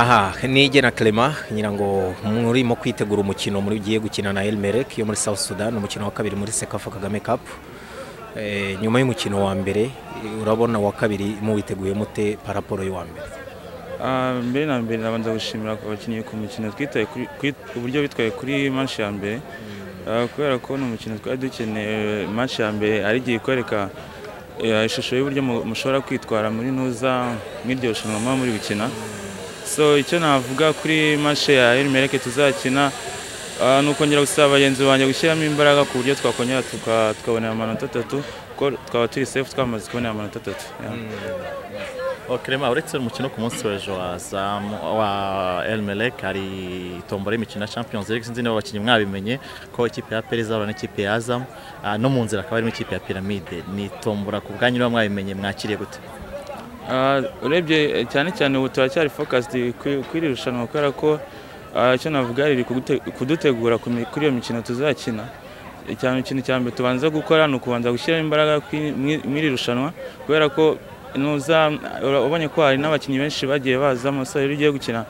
aha nige na clement ngira ngo murimo kwitegura umukino mugiye gukina na elmerek yo muri south sudan umukino wa kabiri muri sekafa kagame cup Eh, nyuma y'umukino wa mbere eh, urabona wa kabiri muwiteguye mute paraporo y'uwa mbere Ah, mbere na mbere nabanza gushimira abakinnyi ku mukino twitaye kuri- kuri- uburyo bitwaye kuri manshi ya mbere Ah, kubera ko ni umukino twari dukeneye manshi ya mbere ari igihe ikwereka eh, ishusho y'uburyo mu- mushobora kwitwara muri ntuza nk'iryo rushanwa muba muri gukina so icyo navuga kuri manshi ya elimereke tuzakina ah, ni ukongera gusaba bagenzi banjye gushyiramo imbaraga ku buryo twakongera tuka- tukabonera amanota atatu kuko twaba turi sefu twamaze kubonera amanota atatu Yeah. Okrema uretse umukino ku munsi w'ejo wa Zam- wa Elmelek hari tombora y'imikino ya Champions League sinzi niba abakinnyi mwabimenye ko ikipe ya Pele izahura n'ikipe ya Azam Ah, no mu nzira akaba harimo ikipe ya Pyramide ni tombora ku bwanyu niba mwabimenye mwakiriye gute Ah, urebye eh, cyane cyane ubu turacyari focused kuri kuri iri rushanwa kubera ko ah, icyo navuga riri kugute- kudutegura ku mi- kuri iyo mikino tuzakina icyane ikintu cya mbere tubanza gukora ni ukubanza gushyiramo imbaraga kwi- mwi- muri iri rushanwa kubera ko nuza ura- ubonye ko hari n'abakinnyi benshi bagiye bazamo so rero ugiye gukina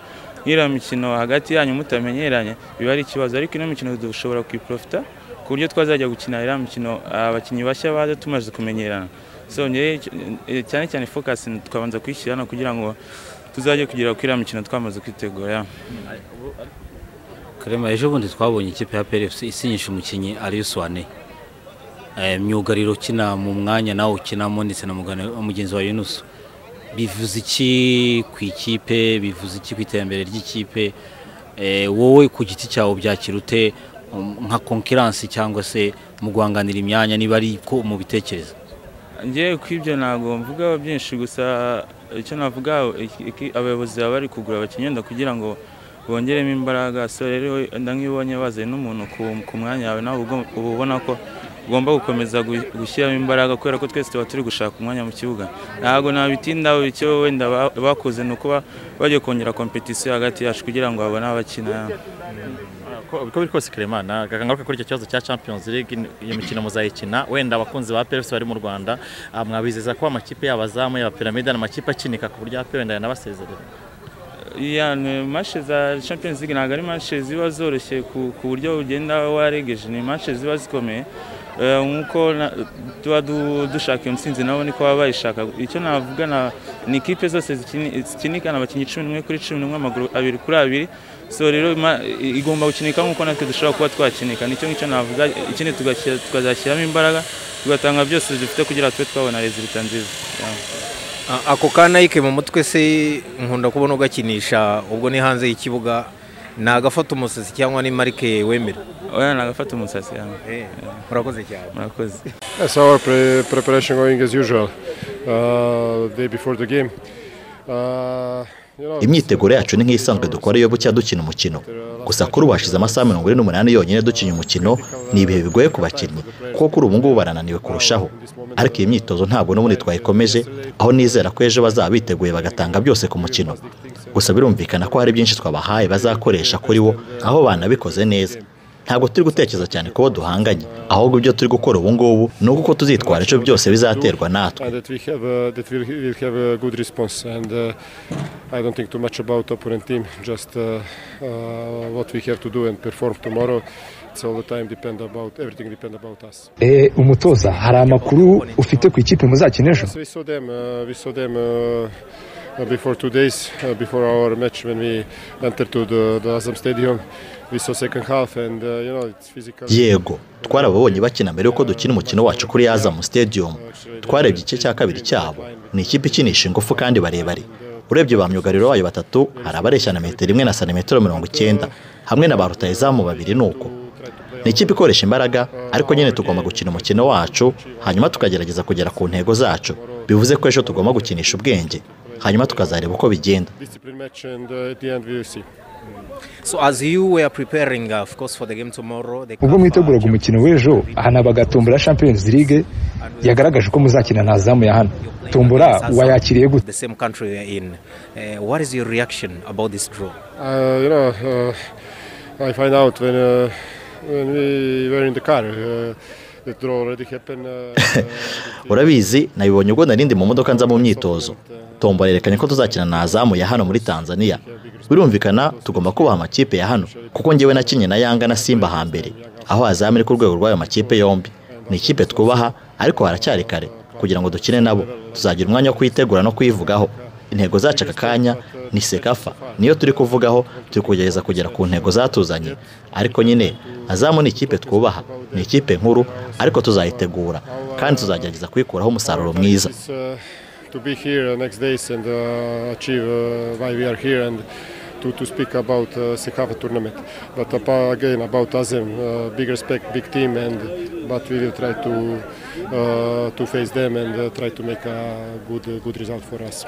nk'iriya mikino hagati yanyu mutamenyeranye biba ari ikibazo ariko ino mikino dushobora kuyiprofita ku buryo twazajya gukina iriya mikino ah, abakinnyi bashya baza tumaze kumenyerana so njyewe icyo- eh, cyane cyane focus ni- twabanza kuyishyira hano kugira ngo tuzajye kugera kuri iriya mikino twamaze kwitegura yeah. Karema ejo bundi twabonye ikipe ya PFC isinyisha umukinnyi Arius Wane. Eh myugariro kina mu mwanya nawo kinamo ndetse na mugana mugenzi wa Yunus. Bivuze iki ku ikipe, bivuze iki ku iterambere ry'ikipe? Eh wowe ku giti cyawe byakirute nka concurrence cyangwa se mu guhanganira imyanya niba ari ko mu bitekereza. njyewe ku ibyo ntabwo mvugaho byinshi gusa icyo navuga iki- iki- abayobozi baba bari kugura abakinnyi wenda kugira ngo bongeremo imbaraga so rero wenda nk'iyo ubonye bazanye n'umuntu ku- ku mwanya wawe nawe uba uba ubona ko ugomba gukomeza gu- gushyiramo imbaraga kubera ko twese tuba turi gushaka umwanya mu kibuga ntabwo nabitindaho icyo wenda ba- bakoze ni ukuba bagiye kongera kompetisiyo hagati yacu kugira ngo babone abakina Ko- uko biri kose Karemana ngaruka kuri icyo kibazo cya Champions League ni- iyo mikino muzayikina wenda abakunzi ba PFC bari mu Rwanda ah, mwabizeza ko amakipe y'abazamu ya Pyramide n'amakipe akinika ku buryo APR wenda yanabasezerera iya ni mashe za champions league ntabwo ari mashe ziba zoroshye ku ku buryo ugenda waregeje ni mashe ziba zikomeye Eh, nk'uko na- tuba du- dushaka iyo ntsinzi nabo niko baba bayishaka icyo navuga na- ni ikipe zose zikini- zikinikana abakinnyi cumi n'umwe kuri cumi n'umwe amaguru abiri kuri abiri so rero ma- i- igomba gukinika nk'uko natwe dushobora kuba twakinika nicyo ngicyo navuga ikindi tugashyira- tukazashyiramo imbaraga tugatanga byose dufite kugira ngo tube twabona rezilita nziza Yeah. A- ako ka nike mu mutwe se nkunda kubona ugakinisha ubwo ni hanze y'ikibuga ni agafata umusatsi cyangwa ni marike wemera oya nagafata umusatsi yawe murakoze cyane murakoze That's our pre- preparation going as usual, uh, day before the game. Uh, you know, imyiteguro yacu ni nk'isanzwe dukora iyo bucya dukina umukino gusa kuri ubu hashize amasaha mirongo ine n'umunani yonyine dukina umukino ni ibihe bigoye ku bakinnyi kuko kuri ubu ngubu barananiwe kurushaho ariko iyi myitozo ntabwo n'ubundi twayikomeje aho nizera ko ejo bazaba biteguye bagatanga byose ku mukino gusa birumvikana ko hari byinshi twabahaye bazakoresha kuri wo aho banabikoze neza ntabwo turi gutekereza cyane kubo duhanganye ahubwo ibyo turi gukora ubu ngubu ni uko tuzitwara icyo byose bizaterwa natwe and that we have uh, that we'll, we'll have a good response. And uh, I don't think too much about opponent team. Just uh, uh, what we have to do and perform tomorrow. It's all the time depend about everything depend about us. Eh, umutoza hari amakuru ufite ku ikipe muzakina ejo Yes, we saw them. Uh, we saw them. Uh, uh, before two days, uh, before our match, when we entered to the, the Azam Stadium, we saw second half, and uh, you know it's physical. yego twarababonye bakina mbere y'uko dukina umukino wacu kuri Azam Stadium twarebye igice cya kabiri cyabo ni ikipe ikinisha ingufu kandi barebare urebye ba myugariro bayo batatu hari abareshya na metero imwe na santimetero mirongo icyenda hamwe na ba rutayizamu babiri ni uko ni ikipe ikoresha imbaraga ariko nyine tugomba gukina umukino wacu hanyuma tukagerageza kugera ku ntego zacu bivuze ko ejo tugomba gukinisha ubwenge hanyuma tukazareba uko bigenda Discipline match, and uh, at the end we will see. so as you were preparing uh, of course for the game tomorrow the ubwo CAF, uh, mwiteguraga umukino w'ejo aha nabagatombora champions league yagaragaje ko muzakina nta zamu ya hano you're playing tombora against Azam, wayakiriye gute the same country we are in uh, what is your reaction about this draw Uh, you know, uh, I find out when uh, when we were in the car. Uh, the draw already happened. Uh, urabizi nabibonye ubwo narindi mu modoka nza mu myitozo tombola yerekanye ko tuzakina na azamu ya hano muri tanzania birumvikana tugomba kubaha amakipe ya hano kuko ngewe nakinnye na yanga na simba hambere aho azamu iri ku rwego rw'ayo makipe yombi ni ikipe twubaha ariko haracyari kare kugira ngo dukine nabo tuzagira umwanya wo kuyitegura no kuyivugaho intego zacu aka kanya ni sekafa niyo turi kuvugaho turi kugerageza kugera ku ntego zatuzanye ariko nyine azamu ni ikipe twubaha ni ikipe nkuru ariko tuzayitegura kandi tuzagerageza kuyikuraho umusaruro mwiza to be here next days and uh, achieve uh, why we are here and to, to speak about uh, Sekafa tournament. But apa- again about Azem, uh, big respect, big team, and but we will try to uh, to face them and uh, try to make a good good result for us.